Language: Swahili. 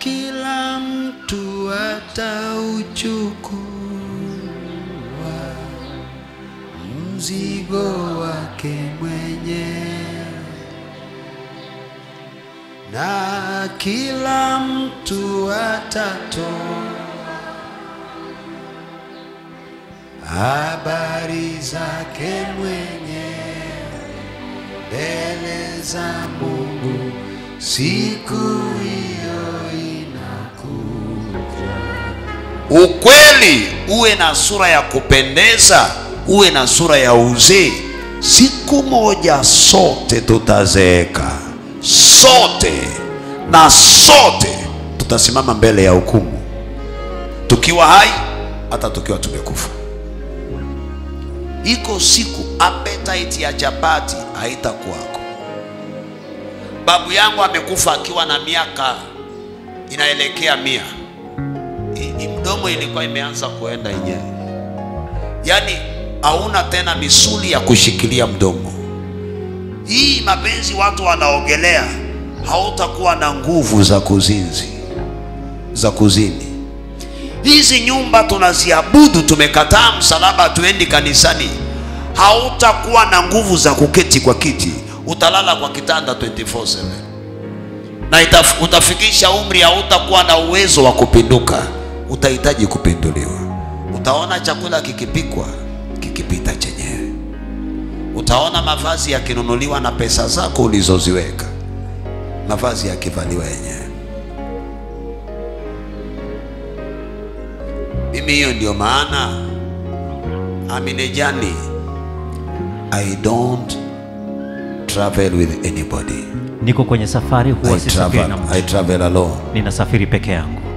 kila mtu atauchukua mzigo wake mwenyewe, na kila mtu atatoa habari zake mwenyewe mbele za Mungu siku hiyo inakuja. Ukweli uwe na sura ya kupendeza, uwe na sura ya uzee. Siku moja sote tutazeeka, sote na sote tutasimama mbele ya hukumu, tukiwa hai hata tukiwa tumekufa. Iko siku appetite ya chapati haitakuwako. Babu yangu amekufa akiwa na miaka inaelekea mia I- i- mdomo ilikuwa imeanza kuenda yenyewe, yaani hauna tena misuli ya kushikilia mdomo. Hii mapenzi watu wanaogelea, hautakuwa na nguvu za kuzinzi za kuzini. Hizi nyumba tunaziabudu, tumekataa msalaba, tuendi kanisani, hautakuwa na nguvu za kuketi kwa kiti, utalala kwa kitanda 24/7 na itaf, utafikisha umri hautakuwa na uwezo wa kupinduka, utahitaji kupinduliwa. Utaona chakula kikipikwa kikipita chenyewe, utaona mavazi yakinunuliwa na pesa zako ulizoziweka, mavazi yakivaliwa yenyewe. Mimi hiyo ndio maana Aminejani, I don't travel with anybody. niko kwenye safari I huwa sisafiri na travel, mtu I travel alone. ninasafiri peke yangu